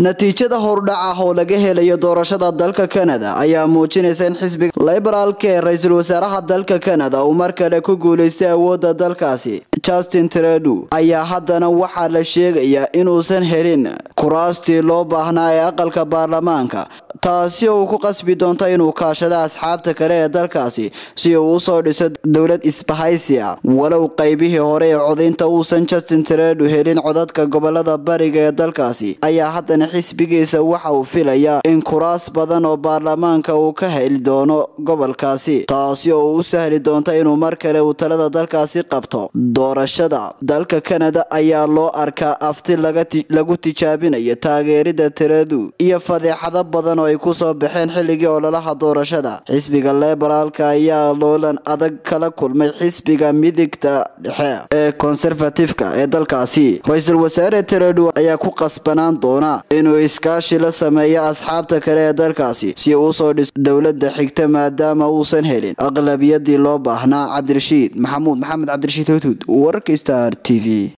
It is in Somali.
natiijada hordhac ah oo laga helayo doorashada dalka kanada ayaa muujinaysa in xisbiga liberaalka ee ra-iisul wasaaraha dalka kanada uu mar kale ku guuleystay awoodda dalkaasi justin trudeau ayaa haddana waxaa la sheegayaa inuusan helin kuraastii loo baahnaa ee aqalka baarlamaanka taasi oo uu ku qasbi doonto inuu kaashado asxaabta kale ee dalkaasi si uu usoo dhiso dowlad isbahaysi ah walow qaybihii hore ee codaynta uusan justin trudeau helin codadka gobolada bariga ee dalkaasi ayaa haddana xisbigiisa waxa uu filayaa in kuraas badan oo baarlamaanka uu ka heli doono gobolkaasi taasi oo u sahli doonta inuu mar kale uu talada dalkaasi qabto doorashada dalka kanada ayaa loo arkaa afti lagu tijaabinayo taageerida trudeau iyo fadeexado badan oo ay kusoo baxeen xilligii ololaha doorashada xisbiga liberaalka ayaa loolan adag kala kulmay xisbiga midigta dhexe ee conservatifka ee dalkaasi ra-iisul wasaare trudeau ayaa ku qasbanaan doona inuu iskaashi la sameeyo asxaabta kale ee dalkaasi si uu usoo dhiso dowladda xigta maadaama uusan helin aqlabiyadii loo baahnaa cabdirashiid maxamuud maxamed cabdirashiid hudhud wararka star t v